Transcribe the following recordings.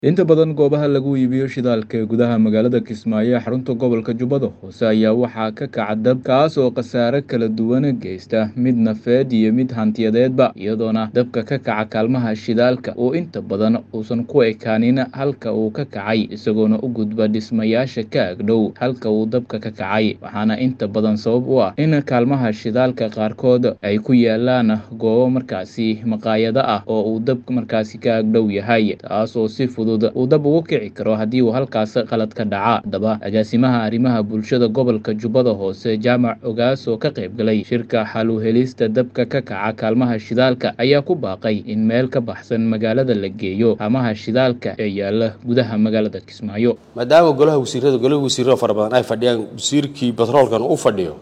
Inta badan goobaha lagu iibiyo shidaalka ee gudaha magaalada Kismaayo ee xarunta gobolka Jubbada Hoose ayaa waxaa ka kaca dab kaas oo khasaare kala duwan geysta mid nafeed iyo mid hantiyadeedba iyadoona dabka ka kaca kaalmaha shidaalka uu inta badan uusan ku ekaanin halka uu ka kacay isagoona u gudba dhismayaasha ka agdhow halka uu dabka ka kacay waxaana inta badan sabab u ah in kaalmaha shidaalka qaarkood ay ku yaalaan goobo markaasi maqaayado ah oo uu dabka markaasi ka agdhow yahay taas oo si fudud uu dab ugu kici karo haddii uu halkaas qalad ka dhaca haddaba agaasimaha arrimaha bulshada gobolka jubbada hoose jaamac ogaas oo ka qayb galay shirka xal u helista dabka ka kaca kaalmaha shidaalka ayaa ku baaqay in meel ka baxsan magaalada la geeyo haamaha shidaalka ee yaala gudaha magaalada kismaayo maadaama golaha wasiirada golaha wasiirada fara badan ay fadhiyaan wasiirkii batroolkan u fadhiyo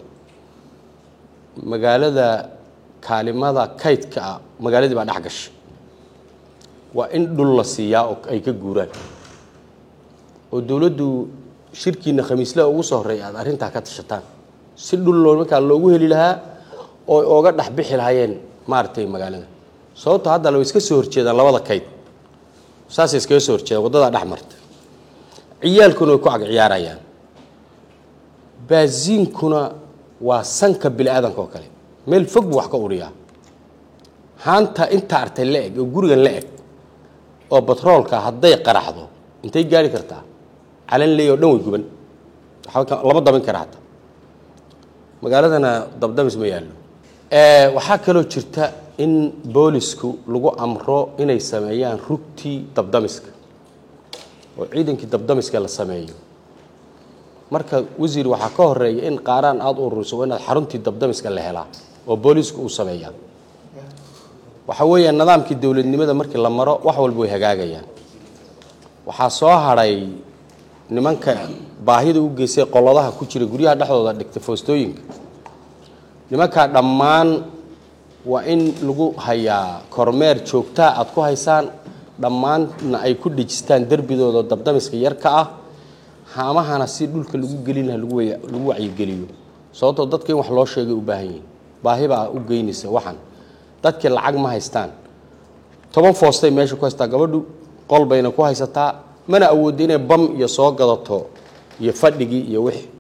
magaalada kaalimada kaydka ah magaaladii baa dhex gashay waa in dhul la siiyaa oo ay ka guuraan oo dowladdu shirkiina khamiislaha ugu soo horreeya aad arrintaa ka tashataan si dhul loo markaa loogu heli lahaa oo ooga dhex bixi lahaayeen maaragtay magaalada sababto hadda way iska soo horjeedaan labada kayd saasay iskaga soo horjeedaan waddadaa dhex marta ciyaalkuna way ku ag ciyaarayaan baasiinkuna waa sanka bini aadanka oo kale meel fog buu wax ka uriyaa haanta inta artay la eg oo gurigan la eg oo batroolka hadday qaraxdo intay gaari kartaa calan leey oo dhan way guban lama dabin kara hataa magaaladana dabdamis ma yaallo waxaa kaloo jirta in boolisku lagu amro inay sameeyaan rugtii dabdamiska oo ciidankii dabdamiska la sameeyo marka wasiir waxaa ka horeeya in qaaraan aada u ururiso waa inaad xaruntii dabdamiska la helaa oo boolisku uu sameeyaa waxa weeyaan nidaamkii dowladnimada markii la maro wax walba way hagaagayaan waxaa soo hadhay nimanka baahida u geystay qoladaha ku jira guryaha dhexdooda dhigtay foostooyinka nimankaa dhammaan waa in lagu hayaa kormeer joogtaa aad ku haysaan dhammaanna ay ku dhejistaan derbidooda dabdamiska yarka ah haamahana si dhulka lagu gelin laha lagu wacyigeliyo sababtoo dadka in wax loo sheegay u baahan yihin baahi baa u geynaysa waxan dadkii lacag ma haystaan toban foostay meesha ku haystaa gabadhu qol bayna ku haysataa mana awoodda inay bam iyo soo gadato iyo fadhigii iyo wixii